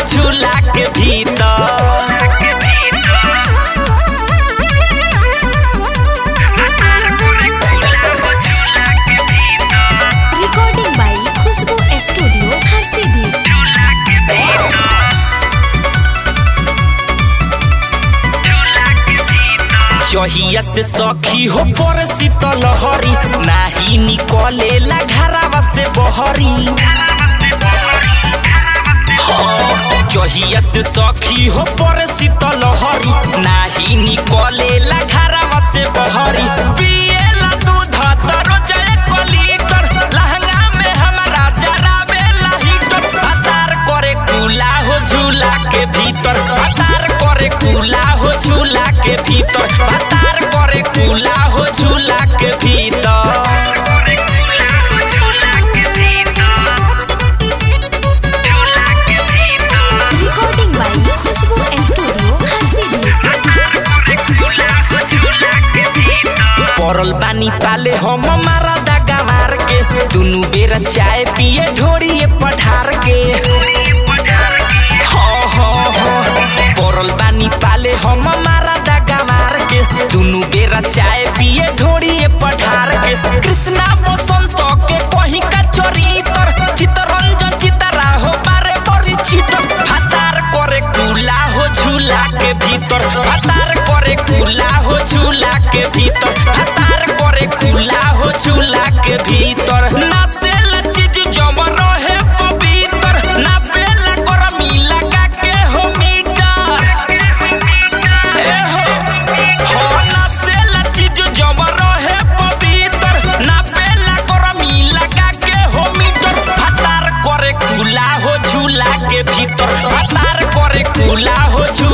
झूला के भीतर Recording by Khushbu Studio, Harsidir. चहिया से सखी हो पर शीतल हरी नाही निकलेला घरावा से बहरी हाँ, चहिया से सखी हो पर शीतल हरी नाही निकलेला घरावा से बहरी पिएला दूध तरो जय लीटर लहंगा में हमारा जरावेला हीटर अतार करे कूला हो झूला के भीतर अतार करे कूला हो झूला के भीतर अतार करे कूला हो झूला के भीतर Recording by Khushbu Studio, Harsidir. पड़ल बानी पाले हम मारा दागा मार के दुनु बेर चाय पिए ढोरिए पठार के हाँ, हाँ, हाँ। पड़ल बानी पाले हम मारा दागा मार के दुनु बेर चाय पिए ढोरिए पठार के कृष्णा बसंत के कहीं का चरितर चितरंजन चितरा हो बारे बड़ी छिटर फातार करे कूला हो झूला के भीतर फातार करे कूला हो झूला के भीतर फातार करे कूला हो झूला के भीतर नाचेल चीज जम रहे पवित्र नापेला गरमी लगा के हो मीटर ए हो हो नाचेला चीज जम रहे पवित्र नापेला गरमी लगा के हो मीटर फातार करे कूला हो झूला के भीतर फातार करे कूला हो झूला